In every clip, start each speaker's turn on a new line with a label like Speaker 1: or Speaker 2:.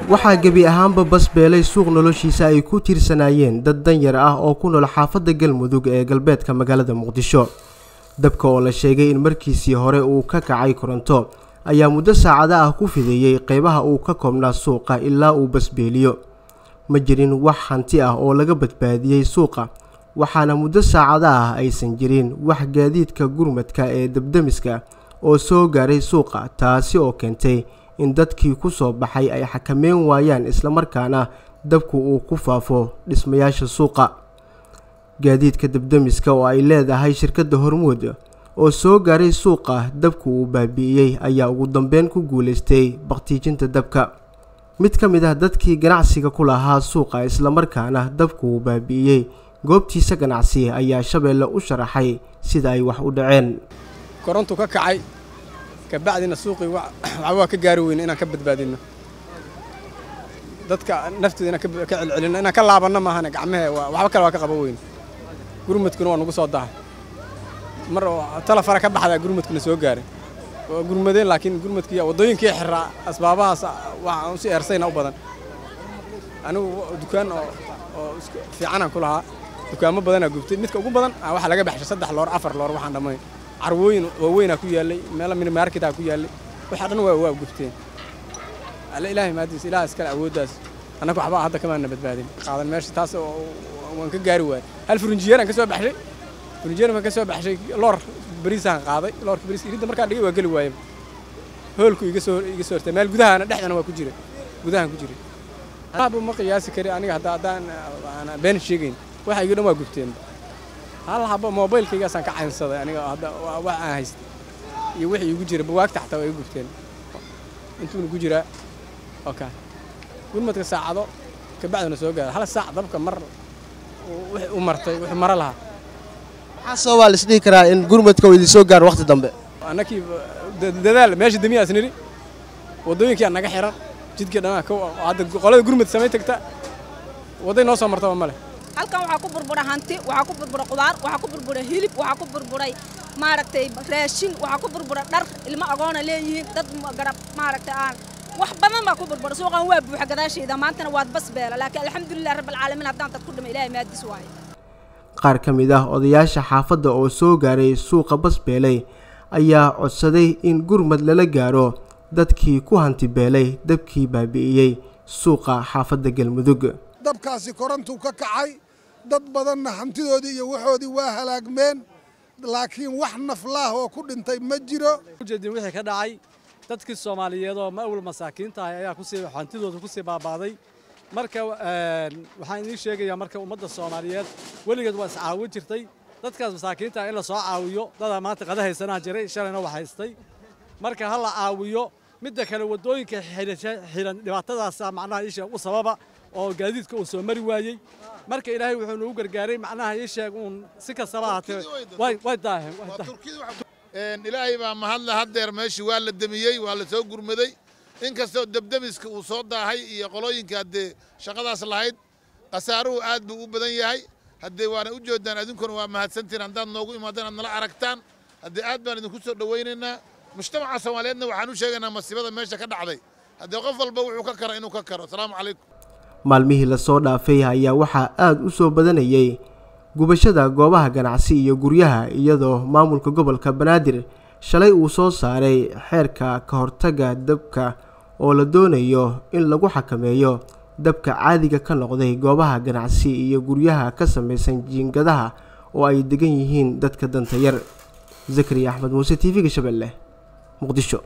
Speaker 1: waxaa gebi ahaanba basbeelay suuq noloshiisa ay ku tiirsanaayeen dad danyar ah oo ku nool xaafadda galmudug ee galbeedka magaalada muqdisho dabka oo la sheegay in markiisii hore uu ka kacay koronto ayaa muddo saacada ah ku fideeyey qeybaha uu ka koobnaa suuqa ilaa uu basbeeliyo ma jirin wax hanti ah oo laga badbaadiyey suuqa waxaana muddo saacada ah aysan jirin wax gaadiidka gurmadka ee dabdemiska oo soo gaaray suuqa taasi oo keentay in dadkii ku soo baxay ay xakameyn waayaan islamarkaana dabku uu ku faafo dhismayaasha suuqa gaadiidka dabdemiska oo ay leedahay shirkadda hormuud oo soo gaaray suuqa dabku uu baabi'iyey ayaa ugu dambeyn ku guulaystay bakhtiijinta dabka mid ka mid ah dadkii ganacsiga ku lahaa suuqa islamarkaana dabku uu baabi'iyey goobtiisa ganacsi ayaa shabeelle u sharaxay sida ay wax u dhaceen
Speaker 2: korontu ka kacay kabacdina suuqii waxba waa ka gaari weyne inaan ka badbaadinno dadka naftooda inaan ka celcelinno inaan ka laabanno maahane gacmehe waxba kale waa ka qaban weyne gurmadkuna waa nagu soo dahay mar oo talafara ka baxdaa gurmadkuna soo gaaray waa gurmadeen laakiin gurmadkii waddooyinkii xiraa asbaabahaas waxaan si eersayna u badan anigu dukaan oo oo fiicanaan ku lahaa dukaamo badanaa gubtay midka ugu badan waxaa laga baxshay saddex loor afar loor waxaan dhammayn carwooyin waaweynaa ku yaallay meelo minimarketaa ku yaallay waxaa dhan waa waa gubteen alle ilaahay maadiis ilaah iskale awooddaas annaga waxba hadda kamaana badbaadin qaadan meesha taas waan ka gaari waayay hal furinjiyeeraan ka soo baxshay furinjiyeer baan ka soo baxshay loor bariisaan qaaday loorka bariiska iridda markaan dhigay waa geli waayaba hoolku iga soo iga soo hortay meel gudahaana dhexdana waa ku jira gudahan ku jira waxba ma qiyaasi kari aniga hadda haddaan aan been sheegayn waxa iga dhan waa gubteen hal haba moobaylkaygaasaan ka caynsaday aniga hadda wax aan haystay iyo wixii igu jira buwaagta xataa waa iga gubteen intuuna ku jiraa oka gurmadka saacado kabacdina soo gaara hal saac dabka mar wixii u martay wuxuu maro lahaa
Speaker 1: maxaa sababaa la isdhihi karaa in gurmadka uu idin soo gaaro waqti dambe
Speaker 2: annakii dadaal meesha demiyaas nidhi waddooyinkii naga xiran jidkii dhanaa hadda qolada gurmad samay tagta wadday noo soo martaba ma leh
Speaker 3: halkan waxaa ku burbura hanti waxaa ku burbura qudaar waxaa ku burbura hilib waxaa ku burburay maaragtay raashin waxaa ku burbura dhar ilmo agoona leeyihiin dad garab maaragtay aan wax badan baa ku burbura suuqan waa buuxa gadaashayda maantana waad bas beela laakiin alxamdulilah rabbilcaalamiin haddaan dad ku dhima ilaahay maadis waaye
Speaker 1: qaar ka mid ah odayaasha xaafadda oo soo gaaray suuqa basbeelay ayaa codsaday in gurmad lala gaaro dadkii ku hanti beelay dabkii baabi'iyey suuqa xaafadda galmudug
Speaker 4: dabkaasi korontuu ka kacay dad badanna hantidoodii iyo waxoodii waa halaagmeen laakiin wax naflaah oo ku dhintay ma jiro
Speaker 5: ujeedin wixii ka dhacay dadkii soomaaliyeed oo ma'wal masaakiinta ahay ayaa kusii hantidooda kusii baabaaday marka waxaan idiin sheegayaa marka ummadda soomaaliyeed weligeed waa iscaawin jirtay dadkaas masaakiinta ah in la soo caawiyo dadaa maanta qada haysanaa jiray shalayna wax haystay marka ha la caawiyo midda kale waddooyinka xiran dhibaatadaasa macnaha isha u sababa oo gaadiidka uu soo mari waayey marka ilaahay wuxuu nagu gargaaray macnaha ii sheeg uun si kastaba ahaatee way daaheen
Speaker 6: ilaahay baa mahadle haddeer meeshii waa la demiyey waa la soo gurmaday inkastoo debdemiska uu soo daahay iyo qolooyinka haddee shaqadaas lahayd khasaaruhu aad buu u badan yahay haddee waana u jeedaan idinkuna waa mahadsantiin haddaad noogu imaadeen aad nala aragtaan haddee aad baan idinku soo dhowaynaynaa mujtamaca soomaaliyeedna waxaan u sheegaynaa masiibada meesha ka dhacday haddee qof walba wuxuu ka kara inuu ka karo asalaamu calaykum
Speaker 1: maalmihii lasoo dhaafay ayaa waxaa aada u soo badanayay gubashada goobaha ganacsi iyo guryaha iyadoo maamulka gobolka banaadir shalay uu soo saaray xeerka ka hortagga dabka oo la doonayo in lagu xakameeyo dabka caadiga ka noqday goobaha ganacsi iyo guryaha ka samaysan jiingadaha oo ay degan yihiin dadka danta yar zakariya axmed muuse t v-ga shabeelle muqdisho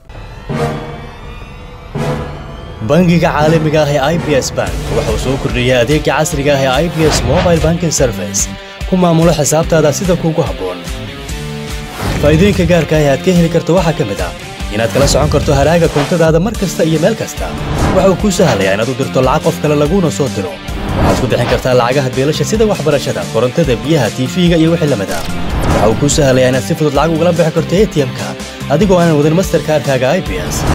Speaker 7: bangiga caalamiga ah ee i b s bank wuxuu soo kordhiyey adeega casriga ah ee i b s mobile banking service ku maamulo xisaabtaada sida kuugu habboon faa'iidooyinka gaarka ah ee aad ka heli karto waxaa ka mid ah inaad kala socon karto haraaga koontadaada mar kasta iyo meel kasta waxa uu kuu sahlayaa inaad u dirto lacag qof kale laguuna soo diro waxaad ku bixin kartaa lacagaha beelasha sida waxbarashada korontada biyaha tiifiga iyo wixii lamid ah waxa uu kuu sahlayaa inaad si fudud lacag ugala bixi karto a t m-ka adigoo aanan wadin masterkaarkaaga i b s